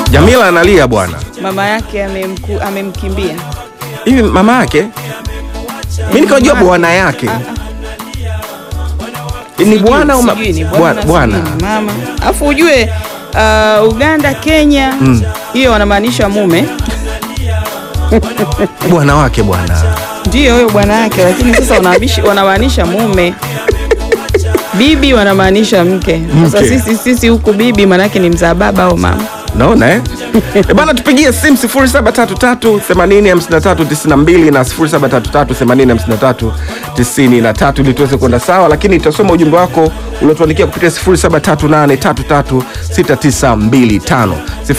Jamila analia bwana. Mama yake amemku, amemkimbia. Hivi mama yake? Mimi nikajua mama- bwana yake. Ah, Ni Sijui- bwana au ma- sijui ni bwana? Bwana. sijui ni mama. Alafu ujue uh, Uganda, Kenya Mm. hiyo wanamaanisha mume Bwana wake bwana. ndio huyo bwana yake, lakini sasa wanamaanisha wanamaanisha mume. Bibi wanamaanisha mke. Sasa Mke. sisi sisi huku bibi maanake ni mzaa baba au mama. Naona eh? E bana tupigie simu 0733 805392 na 0733 805393 ili tuweze kwenda sawa, lakini tutasoma ujumbe wako uliotuandikia kupitia 0738336925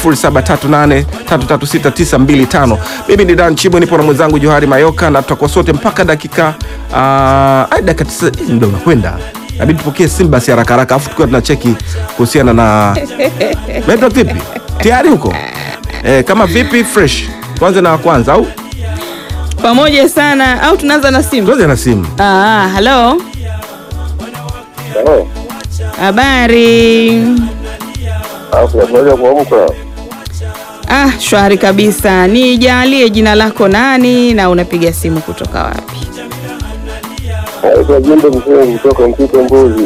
0738336925. Mimi ni Dan Chibwe, nipo na mwenzangu Johari Mayoka na tutakuwa sote mpaka dakika uh, dakika tisa. Eh, muda unakwenda, nabidi tupokee simu basi haraka haraka, afu tukiwa tunacheki kuhusiana na Metro vipi? Tayari huko? Eh, kama vipi fresh? Tuanze na wa kwanza au? Pamoja sana au tunaanza na simu? Tuanze na simu. Ah, hello. Oh, Habari. alafu moja kuamka Ah, shwari kabisa. Nijalie jina lako nani na unapiga simu kutoka wapi? naitwa Jumbe Msengi kutoka Mpito Mbuzi.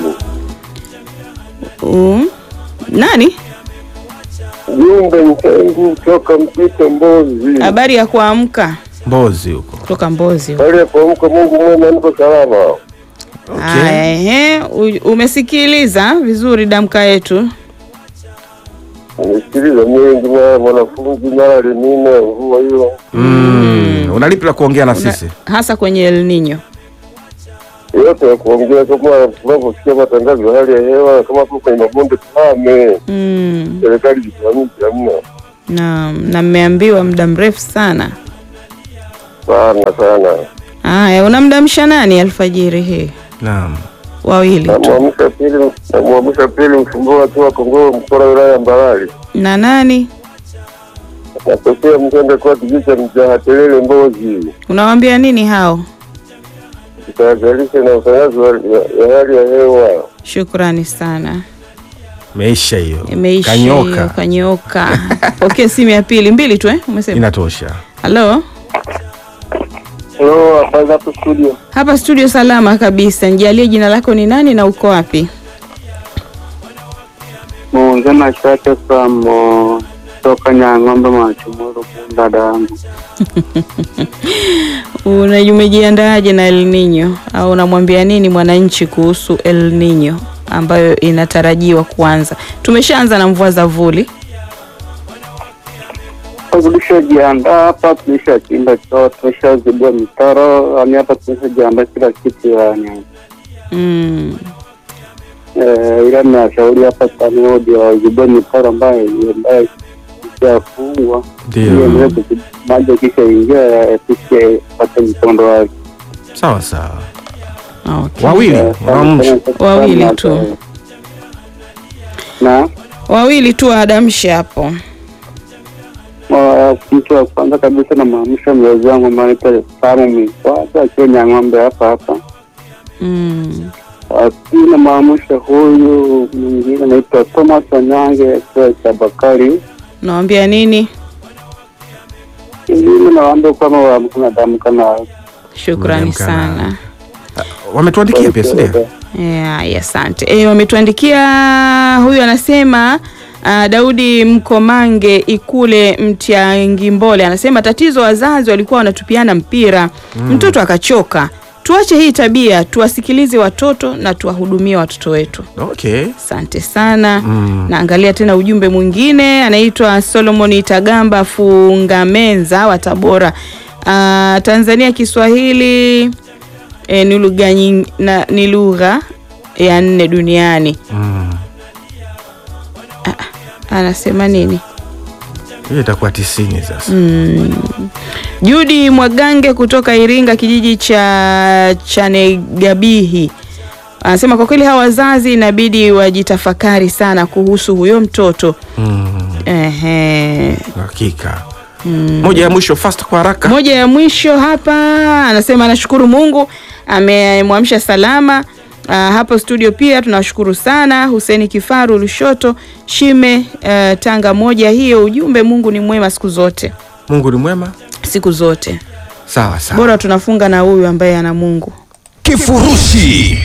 Um, nani? Jumbe Msengi kutoka Mpito Mbuzi. Habari ya kuamka Mbozi huko. kutoka Mbozi. Hali ya kuamka, Mungu mwema, niko salama. Haya, ehe, u- umesikiliza vizuri damka yetu. Nimesikiliza mengi, mara mwanafunzi, mara lenine mvua hiyo. Mm. Unalipi la kuongea na Una- sisi? hasa kwenye El Nino. yote ya kuongea kama tunavyosikia matangazo ya hali ya hewa, kama hapo kwenye mabonde tuhame, Mm, serikali jisimamishe, hamna na na mmeambiwa muda mrefu sana. sana sana. Haya, unamdamsha nani alfajiri hii? Naam. Wawili tu. Namwamsha pili, namwamsha pili mfumbua tu wa Kongoo mkora wilaya ya Mbarali. Na nani? Natokea Mtende kwa kijiji cha Mjahatelele Mbozi. Unawaambia nini hao? Tutahadharisha na utangazi wa- ya ya hali ya hewa. Shukrani sana. Meisha hiyo. Imeisha hiyo, Kanyoka. kanyoka. Pokea simu ya pili, mbili tu eh? Umesema. Inatosha. Halo? Hello, hapa hapo studio. Hapa studio salama kabisa. Nijalie jina lako ni nani na uko wapi? Muungana shake from uh, toka Nyang'ombe Machumuru dada yangu. Una- Umejiandaaje na El Nino au unamwambia nini mwananchi kuhusu El Nino ambayo inatarajiwa kuanza? Tumeshaanza na mvua za vuli. Tulishajiandaa hapa, tulishachimba choo, tulishazibua mitaro, yani hapa tumeshajiandaa kila kitu yani. Mm. Eh, ila nashauri hapa TANROADS wazibue mitaro ambayo ambayo ishafungwa ili Ndio. endelee kuzi- maji kisha ingia yapishe pate mkondo wake. Sawa sawa. Okay. Wawili. Eh, Unaamsha. Wawili tu. na Wawili tu waadamshe hapo. Wa- mtu wa kwanza kabisa na maamsha mzazi wangu maanaita Samu Mikwata akiwa Nyang'ombe hapa hapa. Mm. Wa pili na maamsha huyu mwingine anaitwa Thomas Wanyange akiwa Chabakari. Unawambia nini? Ingine nawaambia kwamba waamka na damu kama Shukrani Mmeamka na- sana. Wametuandikia pia, si ndio? Yeah, yeah, asante. E, wametuandikia huyu anasema uh, Daudi Mkomange Ikule Mtyangimbole anasema tatizo wazazi walikuwa wanatupiana mpira mtoto akachoka. Tuache hii tabia, tuwasikilize watoto na tuwahudumie watoto wetu. Okay. Asante sana. Mm. Naangalia tena ujumbe mwingine, anaitwa Solomon Itagamba Fungamenza wa Tabora. Ah, Tanzania Kiswahili e, ni lugha nying- na- ni lugha ya nne duniani. Mm. Anasema nini? Hiyo itakuwa tisini sasa. Judi Mwagange kutoka Iringa, kijiji cha Chanegabihi anasema kwa kweli hawa wazazi inabidi wajitafakari sana kuhusu huyo mtoto. Mm. Ehe. Hakika. Moja ya mwisho fast kwa haraka. Moja ya mwisho hapa anasema anashukuru Mungu amemwamsha salama Ah, hapo studio pia tunawashukuru sana Huseni Kifaru Lushoto Shime eh, Tanga moja hiyo ujumbe Mungu ni mwema siku zote Mungu ni mwema. siku zote Sawa sawa. bora tunafunga na huyu ambaye ana Mungu Kifurushi.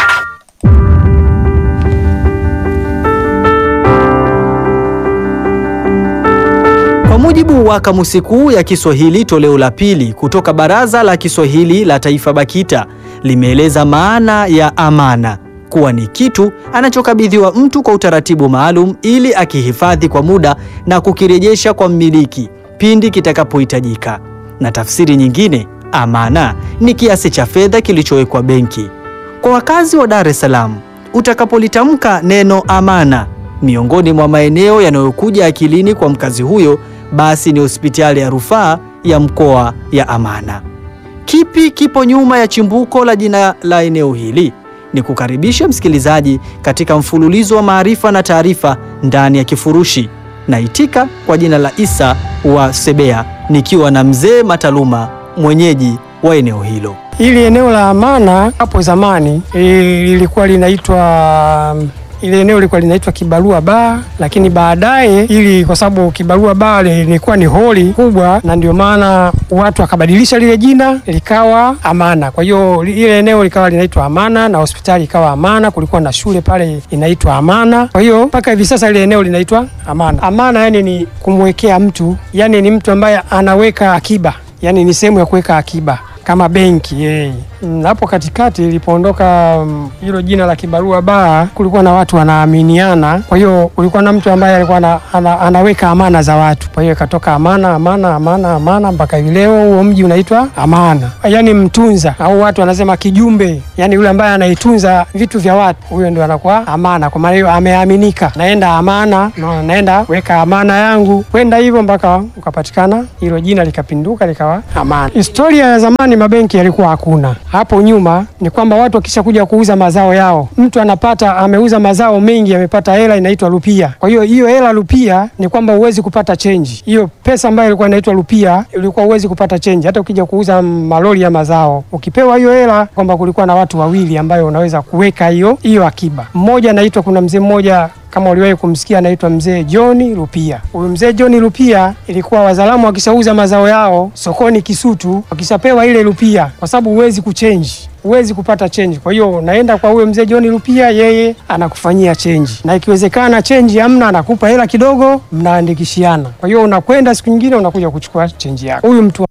Kwa mujibu wa kamusi kuu ya Kiswahili toleo la pili kutoka Baraza la Kiswahili la Taifa BAKITA limeeleza maana ya amana kuwa ni kitu anachokabidhiwa mtu kwa utaratibu maalum ili akihifadhi kwa muda na kukirejesha kwa mmiliki pindi kitakapohitajika. Na tafsiri nyingine, amana ni kiasi cha fedha kilichowekwa benki. Kwa wakazi wa Dar es Salaam, utakapolitamka neno amana, miongoni mwa maeneo yanayokuja akilini kwa mkazi huyo basi ni hospitali ya rufaa ya mkoa ya Amana. Kipi kipo nyuma ya chimbuko la jina la eneo hili? Ni kukaribisha msikilizaji katika mfululizo wa maarifa na taarifa ndani ya Kifurushi. Naitika kwa jina la Isa wa Sebea nikiwa na mzee Mataluma, mwenyeji wa eneo hilo. Hili eneo la Amana hapo zamani eh, lilikuwa linaitwa ile eneo lilikuwa linaitwa Kibarua Baa, lakini baadaye ili kwa sababu Kibarua Baa lilikuwa ni holi kubwa, na ndio maana watu wakabadilisha lile jina likawa Amana. Kwa hiyo li- ile eneo likawa linaitwa Amana na hospitali ikawa Amana, kulikuwa na shule pale inaitwa Amana. Kwa hiyo mpaka hivi sasa ile eneo linaitwa Amana. Amana yani ni kumwekea mtu, yani ni mtu ambaye anaweka akiba, yani ni sehemu ya kuweka akiba kama benki yeye. Mm, Hapo katikati ilipoondoka mm, hilo jina la Kibarua Baa, kulikuwa na watu wanaaminiana. Kwa hiyo kulikuwa na mtu ambaye alikuwa ana, ana, anaweka amana za watu. Kwa hiyo ikatoka Amana, Amana, Amana, Amana mpaka hivi leo huo mji unaitwa Amana, yaani mtunza au watu wanasema kijumbe, yaani yule ambaye anaitunza vitu vya watu, huyo ndio anakuwa Amana. Kwa maana hiyo ameaminika, naenda Amana, no, naenda weka amana yangu, kwenda hivyo mpaka ukapatikana hilo jina likapinduka likawa Amana. Historia ya zamani mabenki yalikuwa hakuna. Hapo nyuma ni kwamba watu wakisha kuja kuuza mazao yao, mtu anapata ameuza mazao mengi, amepata hela inaitwa rupia. Kwa hiyo hiyo hela rupia ni kwamba huwezi kupata chenji. Hiyo pesa ambayo ilikuwa inaitwa rupia ilikuwa huwezi kupata chenji, hata ukija kuuza malori ya mazao. Ukipewa hiyo hela, kwamba kulikuwa na watu wawili ambayo unaweza kuweka hiyo hiyo akiba. Mmoja anaitwa, kuna mzee mmoja kama uliwahi kumsikia anaitwa mzee John Rupia. Huyu mzee John Rupia ilikuwa wazalamu wakishauza mazao yao sokoni Kisutu, wakishapewa ile rupia, kwa sababu huwezi kuchenji huwezi kupata chenji. Kwa hiyo unaenda kwa huyo mzee John Rupia, yeye anakufanyia chenji, na ikiwezekana chenji hamna, anakupa hela kidogo, mnaandikishiana. Kwa hiyo unakwenda siku nyingine unakuja kuchukua chenji yako. Huyu mtu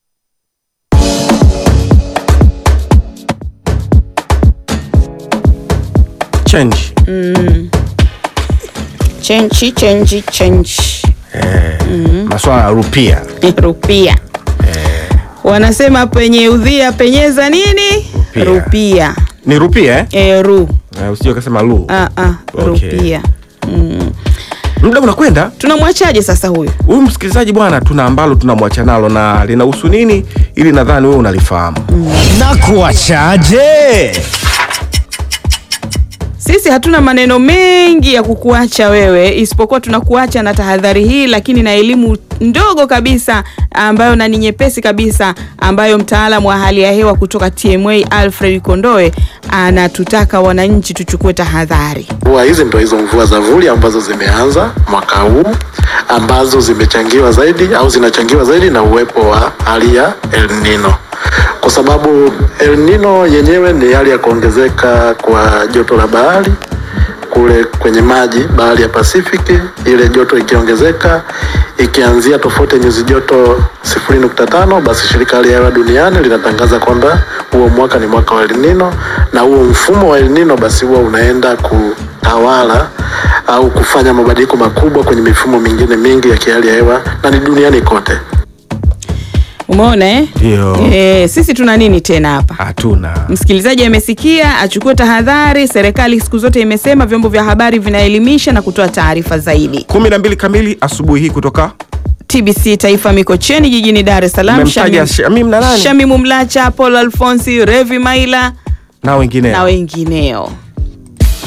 Change. chenchi chenchi chenchi Maswala ya rupia. rupia wanasema penye udhia penyeza nini Rupia. rupia Ni rupia eh? e, ru Eh, Usije kasema lu. ah, ah, Okay. rupia mm. Muda unakwenda. tunamwachaje sasa huyu Huyu msikilizaji bwana, tuna ambalo tunamwacha nalo na linahusu nini, ili nadhani wewe unalifahamu. Na kuachaje? Sisi hatuna maneno mengi ya kukuacha wewe, isipokuwa tunakuacha na tahadhari hii, lakini na elimu ndogo kabisa ambayo na ni nyepesi kabisa, ambayo mtaalamu wa hali ya hewa kutoka TMA Alfred Kondoe anatutaka wananchi tuchukue tahadhari. Mvua hizi ndo hizo mvua za vuli ambazo zimeanza mwaka huu ambazo zimechangiwa zaidi au zinachangiwa zaidi na uwepo wa hali ya El Nino, kwa sababu El Nino yenyewe ni hali ya kuongezeka kwa joto la bahari kule kwenye maji bahari ya Pasifiki, ile joto ikiongezeka ikianzia tofauti ya nyuzi joto 0.5, basi shirika la hali ya hewa duniani linatangaza kwamba huo mwaka ni mwaka wa El Nino, na huo mfumo wa El Nino basi huwa unaenda kutawala au kufanya mabadiliko makubwa kwenye mifumo mingine mingi ya kihali ya hewa na ni duniani kote. Umeona eh? Ndio. Eh, sisi tuna nini tena hapa? Hatuna. Msikilizaji amesikia, achukue tahadhari. Serikali siku zote imesema vyombo vya habari vinaelimisha na kutoa taarifa zaidi. kumi na mbili kamili asubuhi hii kutoka TBC Taifa Mikocheni jijini Dar es Salaam. Mmemtaja Shamim- Shamim na nani? Shamimu Mlacha, Paul Alfonsi, Revi Maila na wengine na wengineo.